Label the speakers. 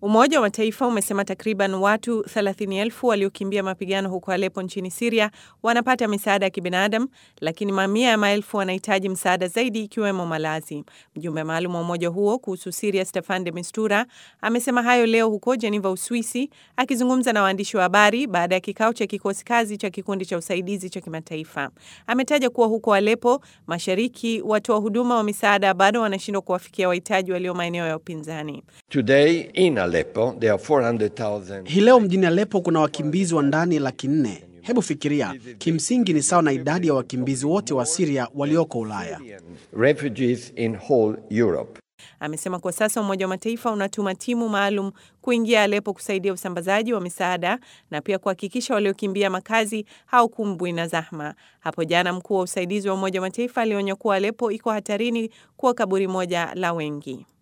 Speaker 1: Umoja wa Mataifa umesema takriban watu 30,000 waliokimbia mapigano huko Aleppo nchini Syria wanapata misaada ya kibinadamu, lakini mamia ya maelfu wanahitaji msaada zaidi ikiwemo malazi. Mjumbe maalum wa umoja huo kuhusu Syria Staffan de Mistura amesema hayo leo huko Geneva, Uswisi, akizungumza na waandishi wa habari baada ya kikao cha kikosi kazi cha kikundi cha usaidizi cha kimataifa. Ametaja kuwa huko Aleppo mashariki, watoa huduma wa misaada bado wanashindwa kuwafikia wahitaji walio maeneo ya upinzani.
Speaker 2: Today in Aleppo, there are 400,000
Speaker 3: Hii leo mjini Aleppo kuna wakimbizi wa ndani laki nne. Hebu fikiria, kimsingi ni sawa na idadi ya wakimbizi wote wa Syria walioko Ulaya.
Speaker 2: refugees in whole Europe.
Speaker 1: Amesema kwa sasa Umoja wa Mataifa unatuma timu maalum kuingia Aleppo kusaidia usambazaji wa misaada na pia kuhakikisha waliokimbia makazi hawakumbwi na zahma. Hapo jana mkuu wa usaidizi wa Umoja wa Mataifa alionya kuwa Aleppo iko hatarini kuwa kaburi moja la wengi.